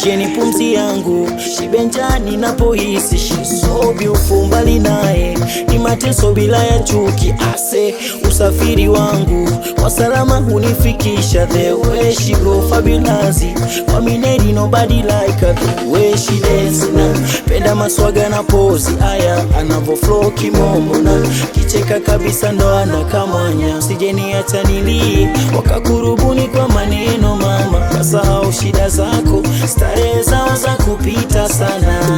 Sheni pumzi yangu shibenjani napohisi shisobi ufumbali naye ni mateso bila ya chuki ase usafiri wangu wasalama hunifikisha the way she go fabulous kwa mineri nobody like her the way she dance na penda maswaga na pozi aya anavo flow kimombo na kicheka kabisa ndo anakamwanya usijeniacha nilie wakakurubuni kwa maneno mama kasahau shida zako starehe zao za kupita sana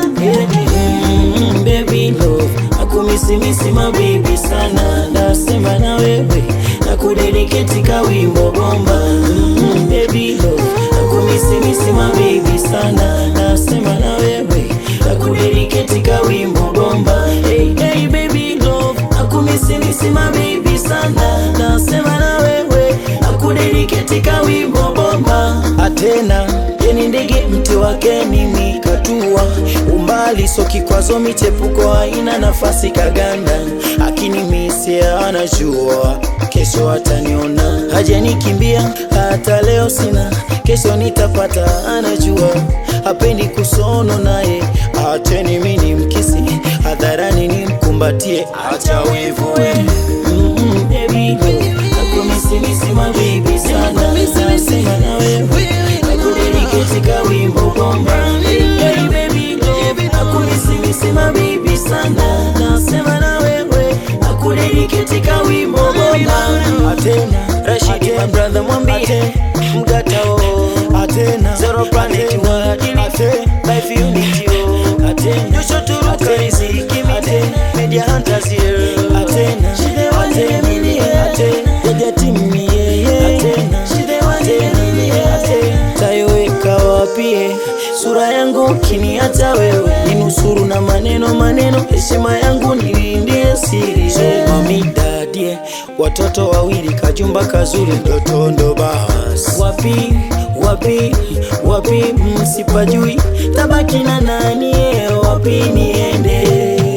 mm, baby love akumisimisi mabibi sana nasema na wewe nakudediketi kawimbo bomba mm, baby love akumisimisi mabibi sana nasema na wewe nakudediketi kawimbo bomba hey, hey, baby love akumisimisi mabibi sana nasema na wewe nakudediketi kawimbo bomba atena yeni ndege mti wake ni mikatua umbali so kikwazo michepuko haina nafasi kaganda akini misia anajua kesho ataniona hajanikimbia hata leo sina kesho nitapata anajua hapendi kusono naye acheni mini mkisi hadharani nimkumbatie acha wivue mm, baby girl, nakumisimisi mabibi sana nasema na wewe nakudediketi kawimbo bomba hey, baby girl, nakumisimisi mabibi sana nasema na wewe nakudediketi kawimbo bomba atena rashidi my brother mwambie mgatao atena zero planet wadili life unity oh atena nyosho turuka riziki mite media hunters here atena atena atena jaja timi yeye atena atena atena tayoweka wapie sura yangu kiniacha wewe ninusuru na maneno maneno heshima yangu nilindie siri so mami dadie watoto wawili kajumba kazuri ndoto ndo basi wapi wapi wapi msipajui tabaki na nani eh, wapi niende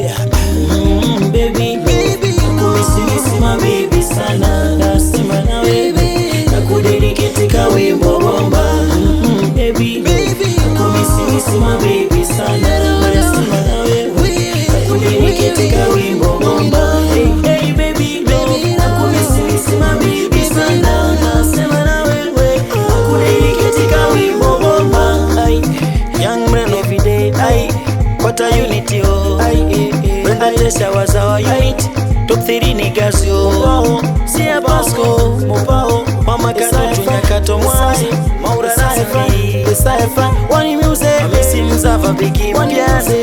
mm, baby nakumisimisi mabibi sana nasema na wewe nakudediketi kawimbo bomba mm, baby nakumisimisi mabibi sana nasema na wewe nakudediketi kawimbo bomba hey, hey, baby nakumisimisi mabibi sana nasema na wewe nakudediketi kawimbo bomba Ay, young man every day ay what a unity oh ay eh, eh, Brenda Tesha was our unit top 3 niggas yo Sia Pasco Mopao Mama Kanoto Nyakato Mwai Maura Safi Saifa Wani Music Misi Mzava Biki Mpiaze